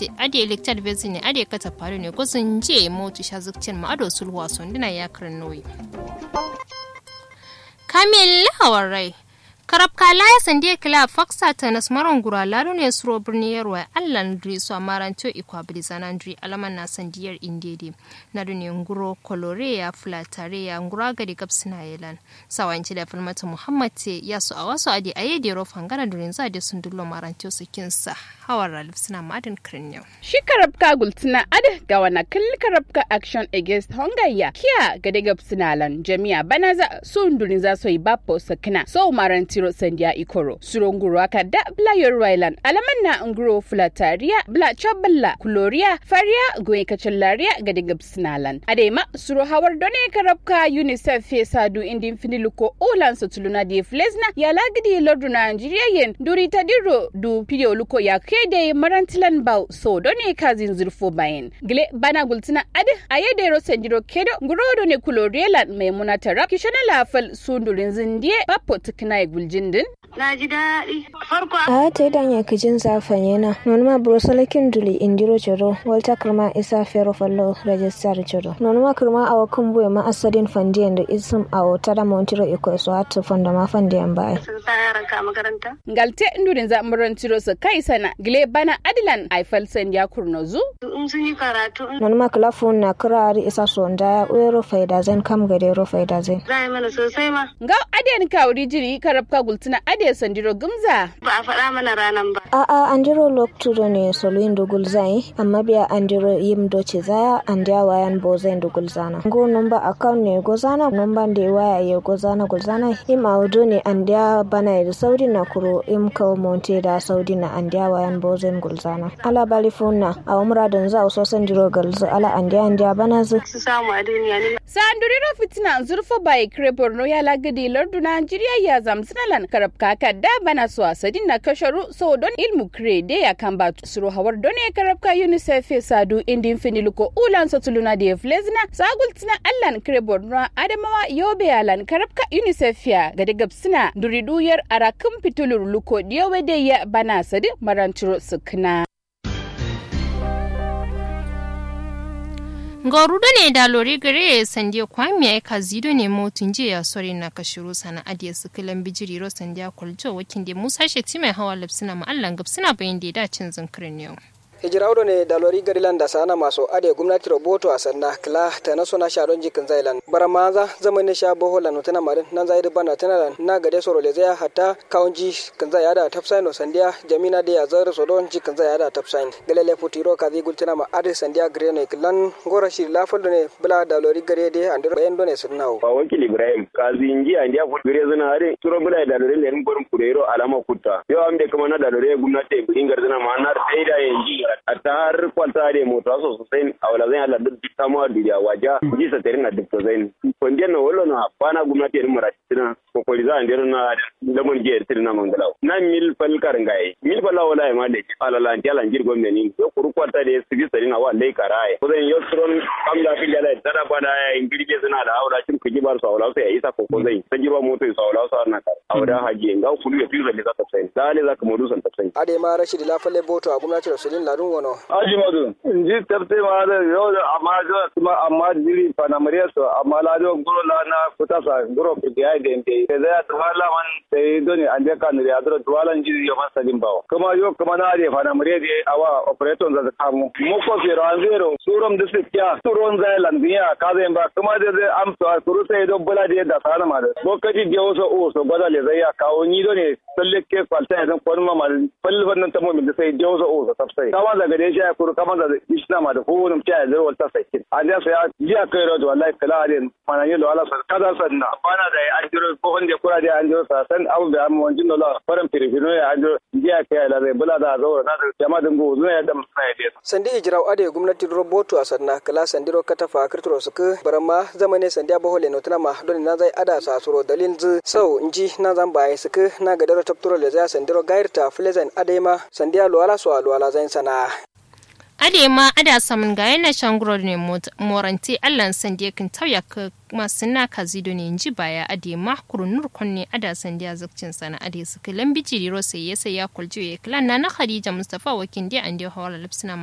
gwamnati ade liktar bezi ne ade kata faru ne gozin je motu sha zukcin ma ado sulwa sondina ya karin noyi kamil hawar rai karab kala ya sande kila faksa ta nas maron gura laro ne suro birni yarwa allan dri su amaranto ikwa bilizanan dri alaman na sandiyar indede na dune nguro kolore ya fulatare ya ngura gadi gabsina yelan sawanci da filmata muhammad te ya su a wasu adi aye da ro fangana durin za da sun dullo maranto su kinsa hawar ralif suna madin kirniyo shi karabka gultuna ada ga wana kalli karabka action against hongaya kiya gade gabsina lan jami'a bana za sun durin za su yi bapo sakina so maranto tiro sandiya ikoro suronguro aka da bla yorwailan alaman na nguro fulataria bla chaballa kuloria faria goye kacallariya ga dinga sinalan adema suro hawar done karabka unicef fe sadu indin finiluko ulan satuluna di flesna ya lagidi lordu nigeria yen duri tadiro du pidio luko ya kede marantilan bau so done kazin zurfo bayin gile bana gultina ade ayede ro sendiro kedo nguro done kulorielan maimuna tarab kishana lafal sundurin zindiye bapo tukna guljin din na ji daɗi farko a ta idan ya kijin zafan yana nonuma brosalakin duli indiro choro walta kirma isa fero fallo register choro nonuma kirma a wakan buwe ma asadin fandiyan da isum a wata da montiro iko so hatu fanda ma fandiyan baya sun sa yaran ka makaranta ngalte ndurin za muran tiro su kai sana gile bana adilan aifal san ya kurno zu in sun yi karatu in nonuma kilafun na kirari isa sonda ya uero faida zan kam gade ro faida zan za a yi mana sosai ma ga adiyan kawuri jiri karabka gultuna adiyan sandiro gumza ba a faɗa mana ranan ba A'a an jiro loktudo ne soluin dugul zai amma biya an jiro yim doce zaya an dia wayan bo zai dugul zana. Go number account ne go zana number da waya ya go zana gul zana im audo ne an dia bana da saudi na kuro im kawo monte da saudi na an dia wayan bo zai gul zana. Ala bali na a umra don za so san jiro galzu ala an dia an dia bana zu. su samu a duniya ne sanduriro fitina zurfa bai kire borno ya lagadi lardu najeriya ya zamsinalan karabka kadda bana su asadin na kasharu so don ilmu kire de ya kan ba suro hawar don ya karabka unicef ya sadu indin finiluko ulan satuluna da ya flezina sagultina allan kire borno adamawa yobe yalan karabka unicef ya gadi gabsina duriduyar arakin fitulur luko diyawe da ya bana sadi maranturo sukna Ngorudo ne da lori gare sandiya kwami ya kazido ne motun je ya sori na kashiru sana adiya su kilan bijiri ro sandiya kwaljo wakin da Musa Sheti mai hawa lapsina ma'allan gabsina bayan da ya dacin zinkirin yau. hijiraudo ne dalori garilan da sana maso ade gwamnati roboto a sanna kla ta na sona sharon jikin zailan bara maza zaman ne sha boho lanu tana marin nan zai bana tana lan na gade soro le zai hatta kaunji kan zai ada tapsain sandiya jamina de ya zar so don jikin zai ada tapsain galele futiro ka zai gultina ma ade sandiya gre ne klan gora shi la foldo ne bla dalori gare de andir bayan do ne sunnawo ba wakil ibrahim kazi inji andi a gure zana are turo bula dalori le ngorum kurero alama kutta yo amde kama na dalori gwamnati bingar zana ma na sai da yanji a ta har kwalta da mota so sosai a wala zan Allah duk samu a duniya waja ji sa tare na duk to zai kondiyan na wallo na bana gwamnati ne mara tina ko ko za an dero na lamon je tina na mangala na mil fal karangaye mil fal wala ya male ala lan ti ala ngir gomne ni yo kuru kwalta da su bi tare na wa lai karaye ko zan yo tron kam da fi jala tara bana ya ingiri ke suna da aura cin kuji bar su aura sai isa ko ko zai ta jirwa moto su aura su na kar aura haji ga kulu ya fi zai za ta sai dale za ka modu san ta sai ade ma rashidi la falle boto a gwamnati rasulin ladun wono Aji madu, inji tafte ma da yau da amma jo kuma amma jiri panamariya so amma la jo guro la na kuta sa guro ke ya de de ke da ta wala man sai doni an ka ne ya dro tuwalan jiri yo man sadin bawo kuma yo kuma na de panamariya de awa operator za ta mu mu ko fi ran zero surum da sikya suron za lan biya ka zai ba kuma da zai am to kuru sai do bula de da sana ma da lokaci de waso o so gwada le zai ya kawo ni do ne salle ke kwalta ya zan kwan ma ma falban nan ta mu da sai de waso o so tafsai kama daga da ya kuru kama da isna ma da kowane mutum ya zai wata sai an ya saya jiya kai rodo wallahi kala ne mana yi wala sa kaza sanna bana da an jiro ko wanda kura da an jiro sa san abu da amma wanjin dola faran firifino ya an jiro jiya kai la zai bula da zo na da jama'a dingo zuwa ya da sai da sandi hijirau ade gwamnati roboto a sanna kala sandiro katafa kirtiro suku barama zamane sandiya bohole no tana ma don na zai ada sa suro dalin zu sau inji na zan baye suku na gadaro tapturo le zai sandiro gairta flezen adema sandiya luwala so luwala zai sana ade ma ada samun ga yana shanguro ne moranti allan sandiya kin tauya ka masu na kazido ne inji baya ade ma kurunur kunne ada sandiya zakcin sana ade su kilan bijiri ro sai ya sai ya kuljo ya kilan na na khadija mustafa wakin dia ande hawala lipsina